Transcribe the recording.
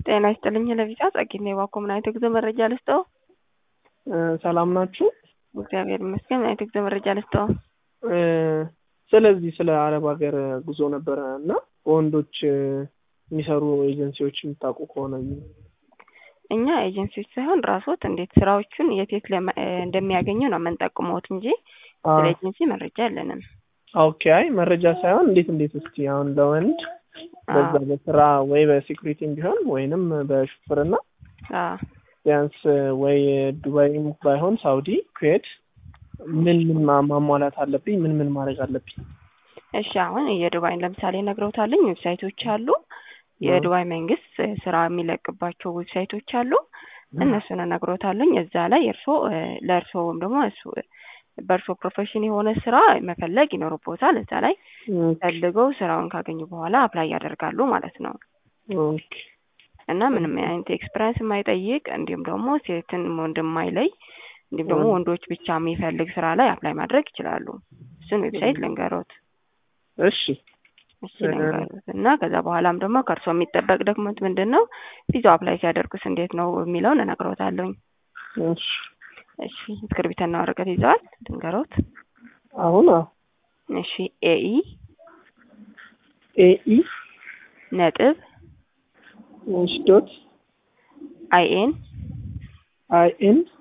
ጤና ይስጥልኝ ለቪዛ ጸጊና የባኮ ምን አይነት የጉዞ መረጃ ልስጠው? ሰላም ናችሁ? እግዚአብሔር ይመስገን። ምን አይነት የጉዞ መረጃ ልስጠው? ስለዚህ ስለ አረብ ሀገር ጉዞ ነበረ እና በወንዶች የሚሰሩ ኤጀንሲዎች የምታውቁ ከሆነ እኛ ኤጀንሲዎች ሳይሆን ራስዎት እንዴት ስራዎቹን የት የት እንደሚያገኙ ነው የምንጠቁመዎት እንጂ ስለ ኤጀንሲ መረጃ የለንም። ኦኬ። አይ መረጃ ሳይሆን እንዴት እንዴት እስቲ አሁን ለወንድ በዛ በስራ ወይ በሴኩሪቲም ቢሆን ወይንም በሹፍርና ቢያንስ ወይ ዱባይም ባይሆን ሳውዲ፣ ኩዌት ምን ምን ማሟላት አለብኝ? ምን ምን ማድረግ አለብኝ? እሺ አሁን የዱባይን ለምሳሌ ነግረውታለኝ። ዌብሳይቶች አሉ። የዱባይ መንግስት ስራ የሚለቅባቸው ዌብሳይቶች አሉ። እነሱን ነግሮታለኝ። እዛ ላይ እርሶ ለእርሶ ወይም ደግሞ እሱ በእርሶ ፕሮፌሽን የሆነ ስራ መፈለግ ይኖርቦታል። እዛ ላይ ፈልገው ስራውን ካገኙ በኋላ አፕላይ ያደርጋሉ ማለት ነው። እና ምንም አይነት ኤክስፐሪንስ የማይጠይቅ እንዲሁም ደግሞ ሴትን ወንድ የማይለይ እንዲሁም ደግሞ ወንዶች ብቻ የሚፈልግ ስራ ላይ አፕላይ ማድረግ ይችላሉ። እሱን ዌብሳይት ልንገሮት። እሺ እሺ ልንገሮት እና ከዛ በኋላም ደግሞ ከእርሶ የሚጠበቅ ዶክመንት ምንድን ነው፣ ቪዛው አፕላይ ሲያደርጉስ እንዴት ነው የሚለውን እነግሮታለሁኝ። እሺ እሺ እስክርቢትና ወረቀት ይዘዋል? ልንገሮት። አሁን እሺ ኤኢ ኤኢ ነጥብ እሺ ዶት አይኤን አይኤን